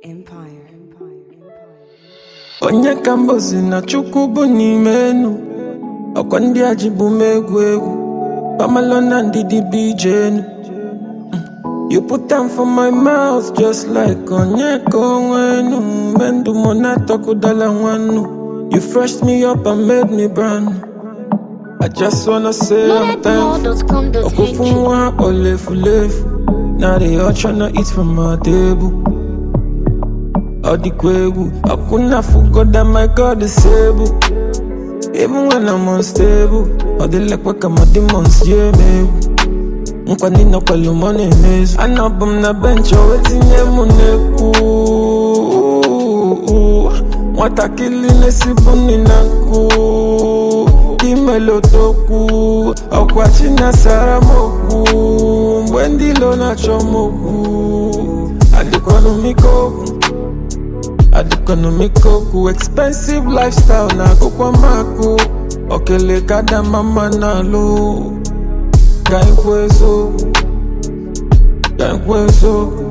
Empire. onye ka mbozi na chukwu bụ n'ime enu ọkwa ndị a ji bụ m egwu egwu pamalo na ndidi bụ ije enu Mm. you put am for my mouth just like onye ka onwe enu mgbe ndụ mụ na-atọkụdala nwannu you freshed me up and made me brand new. I just wanna say I'm thankful Okufu nwa olefulefu Now they all tryna eat from my table Ọ dịkwa egwu Akwụna fugo that my God is able Even when I'm unstable Ọ dịlekwa ka ma demons ji eme egwu Nkwa ndị nọkwalụ mọ na-emezu Anọbụ m na bench o wee tinye m n'ekwu Nwatakịrị na-esibu nri na nkụ imelotokwu ọkwa chinasara m okwu mgbe ndị ilo na-achọ m okwu adịkwanumike okwu adịkwanumike okwu expensive lifestyle na akụkwa makụ okele ka damama na-alụ ka ekwu eziokwu ka ekwu eziokwu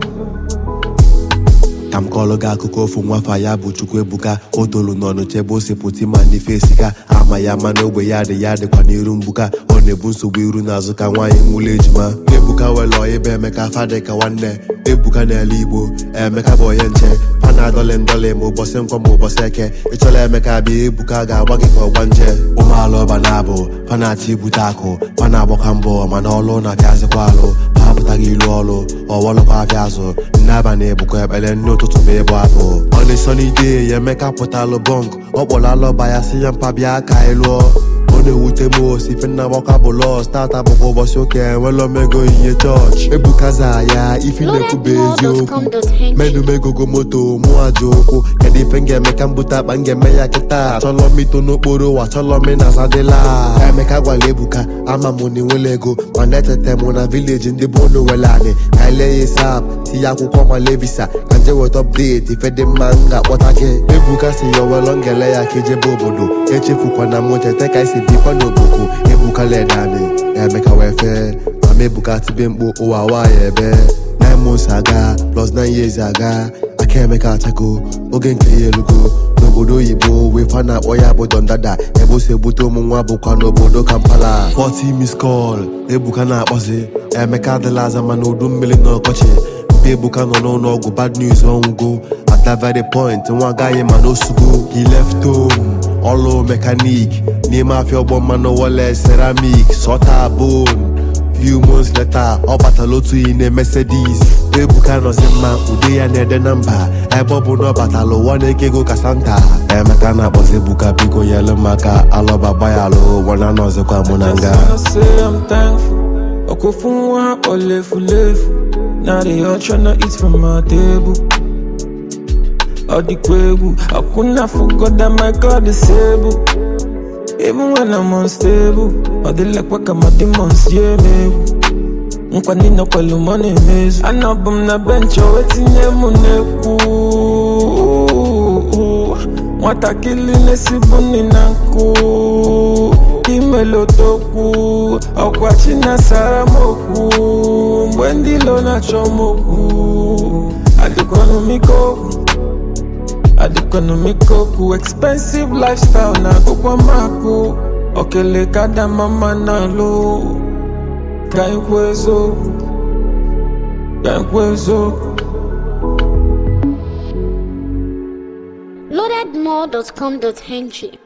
ka m kọọrọ gị akụkọ ofu nwafa ya bụ chukwu ebuka o tolu n'ọnụ chebe ose pụta ma ndị fesi ka ama ya ma n'ogbe ya dị ya dịkwa n'iru mgbuka ọ na-ebu nsogbu iru n'azụ ka nwaanyị nwụlọ ejima ebuka were ọyịba emeka fadị ka nwanne ebuka n'ala igbo emeka bụ onye nche pa na adọlị ndọlị ma ụbọchị nkwọ ma ụbọchị eke ịchọla emeka bịa ebuka ga-agba gị ka ọgba nje ụmụala ọba na-abụ pa na-achọ ibute akụ pa na-agbakwa mbọ mana ọlụ na-apịazịkwa alụ pa apụtaghị ilu ọlụ ọwọlụkwa afịa azụ nne abalị ebukọ ekpere nne ụtụtụ ma ịbụ abụ ọ na-esonide ya emeka pụtalụ bọnk ọ kpọrọ alọba ya si ya mpa bịa ka anyị lụọ ọ na-ewute m osi ife nna gbakwa bụ lọs tata bụkwa ụbọchị ụka enwela omego ihe chọọchị ebukaza ya ifi na-ekwube eziokwu medumegogo moto mụ aja ụkwụ kedu ife m ga-eme ka m bute akpa m ga-eme ya kịta achọlọ m ito n'okporo ụwa achọlọ m ịna asadịla emeka gwara ebuka ama m na enwela ego mana echeta m na vileji ndị bụ ụlọ were anị ka ele ya sap tinye akwụkwọ male visa ka nje weta ọpdeti ife dị mma m ga-akpọta gị ebuka si ya owelọ ngele ya ka ijebe obodo echefukwana m cheta ka esi bikwa n'oboku ebuka ledani emeka wee fee mama ebuka tibe mkpu ụwa nwaanyị ebe nine months aga plus nine years aga aka emeka achago oge nke ya elugo n'obodo oyibo wee fa na-akpọ ya bụ dondada ebe o si ebute ụmụ nwa bụkwa n'obodo kampala 40 miss call ebuka na-akpọzi emeka adịla aza mana udu mmiri na ọkọchị mpe ebuka nọ n'ụlọ ọgwụ bad news ọnwụgo at that very point nwa agaghị ma n'osugo he left home ọlụ mekanik n'ime afịa ọgbọ mmanụ wọle ceramik sọta bone few months later ọ batala otu iyi na mercedes ebuka nọzi mma ude ya na-ede na mba ebe ọ bụ na ọ batala ụwa na-eke ego ka santa emeka na-akpọzi ebuka biko nyelu maka alọba gbayalụ wana nọzikwa mụ na nga Just wanna say I'm thankful. Okufu nwa olefulefu. Now they all tryna eat from my table. Ọ dịkwa egwu. Akwụna forgot that my God is able. Even when I'm unstable. Ọ dịlekwa ka ma demons ji eme egwu. Nkwa ndị nọkwalụ mọ na-emezu. Anọbụ m na bench o wee tinye m n'ekwu. Nwatakịrị na-esibu nri na nkụ imelotokwu ọkwa chinasara m okwu mgbe ndị ilo na-achọ m okwu adịkwanumike okwu adịkwanumike okwu expensive lifestyle na akụkwa makụ okele ka damama na-alụ ka ekwu eziokwu ka ekwu eziokwu loadedmore.com.ng